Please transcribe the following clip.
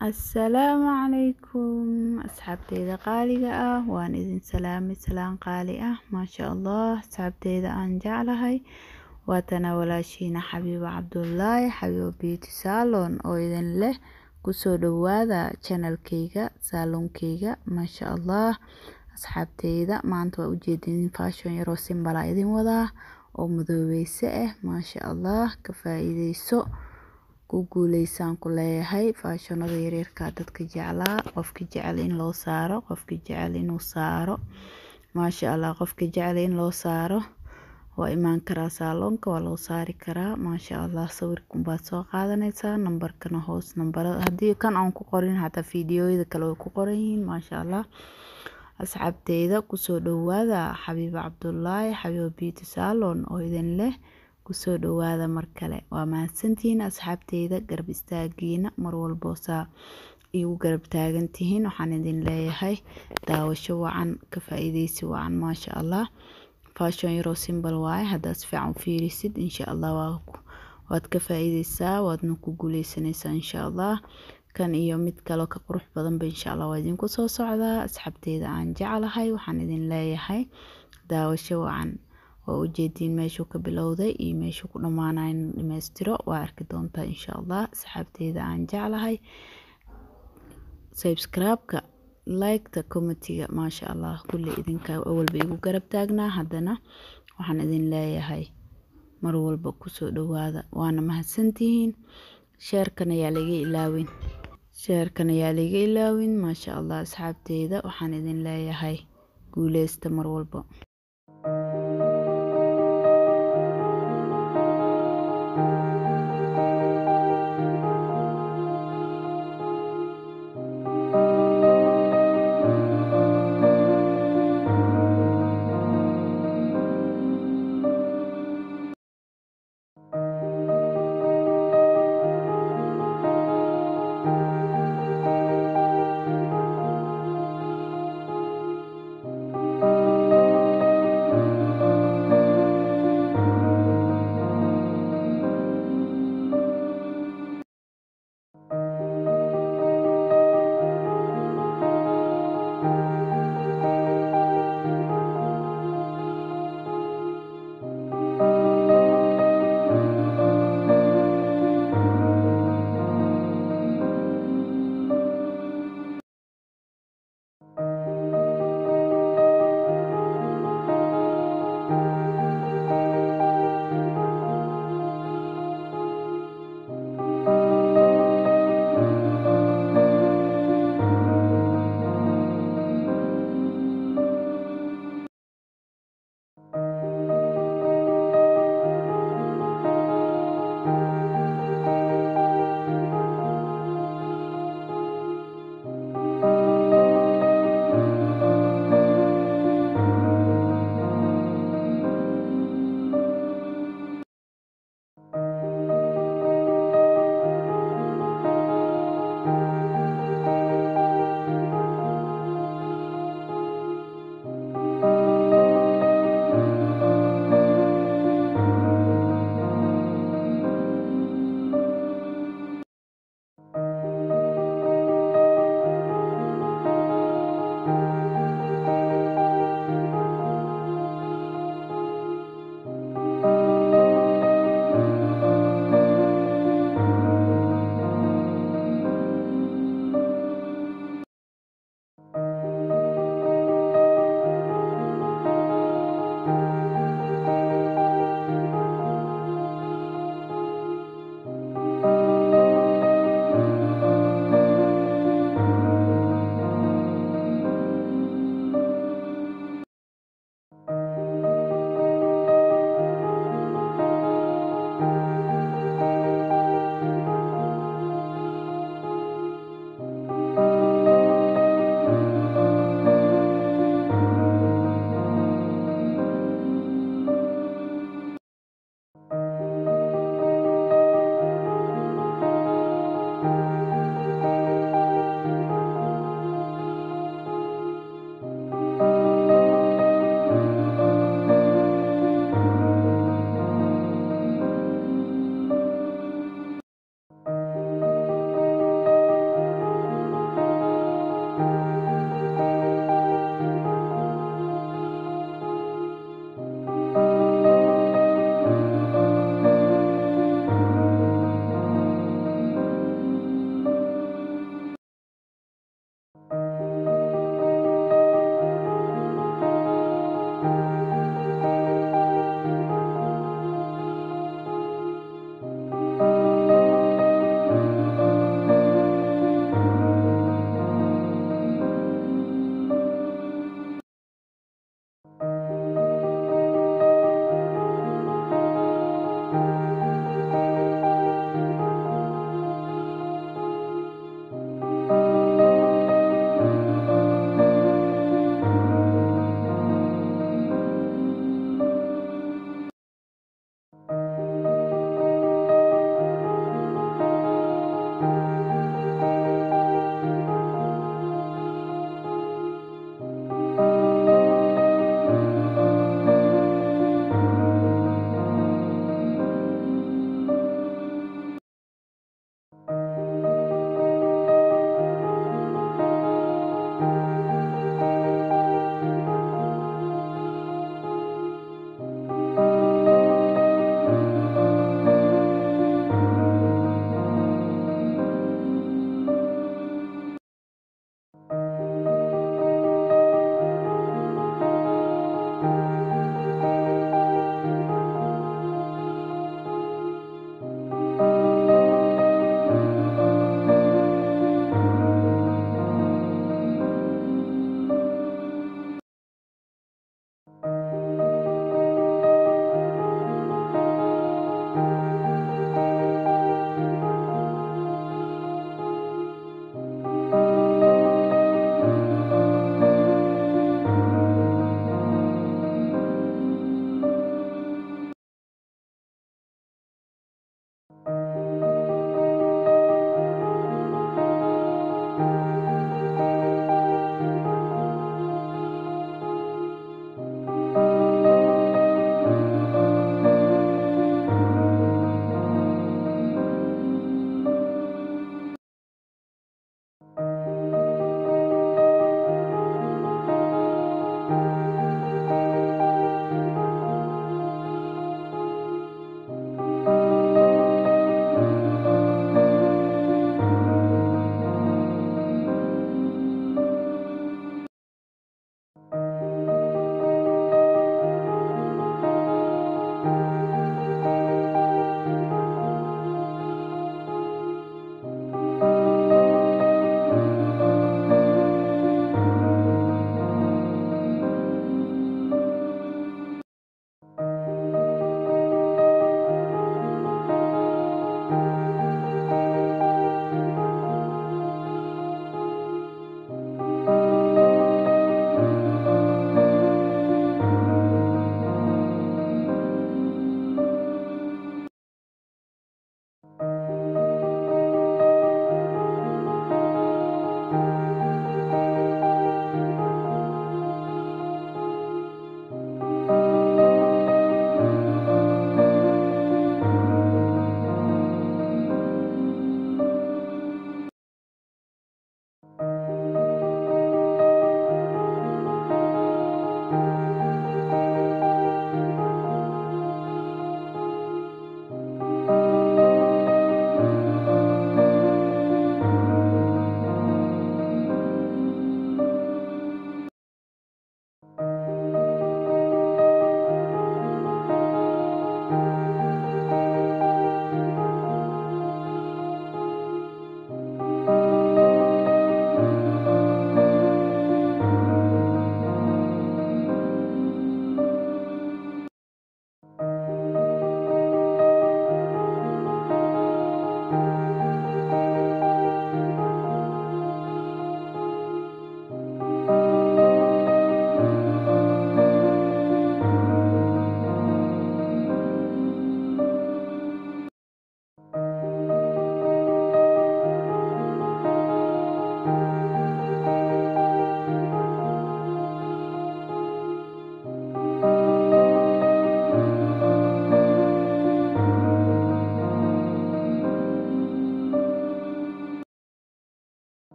Assalaamu calaykum asxaabteyda qaaliga ah waan idin salaamay salaan qaali ah maasha allah asxaabteyda aan jeclahay waatana walaashiina xabiibo cabdullaahi xabiibo beauty salon oo idin leh kusoo dhawaada channelkayga salonkayga maasha allah asxaabteyda maanta waa ujeedin fashion yaroo simbala idin wadaa oo madoobeyse ah maasha allah ka faa'iideyso ku guuleysaan ku leeyahay faashonada yaryarka dadka jeclaa qofka jecel in loo saaro qofka jecel inuu saaro maasha allah qofka jecel in loo saaro waa imaan karaa saaloonka waa loo saari karaa maasha allah sawirkan baad soo qaadanaysaa nambarkana hoos nambarada haddii kan aan ku qorin xataa fiidiyoyada kale way ku qoran yihiin maasha allah asxaabteyda kusoo dhawaada xabiibo cabdullaahi xabiibo beauty salon oo idin leh kusoo dhawaada mar kale waa mahadsantihiin asxaabteyda garab istaagiina mar walbo saa igu garab taagan tihiin waxaan idin leeyahay daawasho wacan ka faa'iideysi wacan maasha allah fashion yaroo simbal waaye haddaad si fiican u fiirisid insha allah waad ka faa'iideysaa waadna ku guuleysanaysaa insha allah kan iyo mid kaloo ka qurux badanba insha allah waa idinku soo socdaa asxaabteyda aan jeclahay waxaan idin leeyahay daawasho wacan waa ujeediin meeshuu ka bilowday iyo meeshuu ku dhammaanaya in dhammaystiro waa arki doontaa insha allah asxaabteyda aan jeclahay subscribe-ka like-ta commentiga maasha allah kulli idinka awalba igu garab taagnaa haddana waxaan idin leeyahay mar walba kusoo dhawaada waana mahadsantihiin sheerkan ayaa laga ilaawin sheerkan ayaa laga ilaawin maasha allah asxaabteyda waxaan idin leeyahay guuleysta mar walba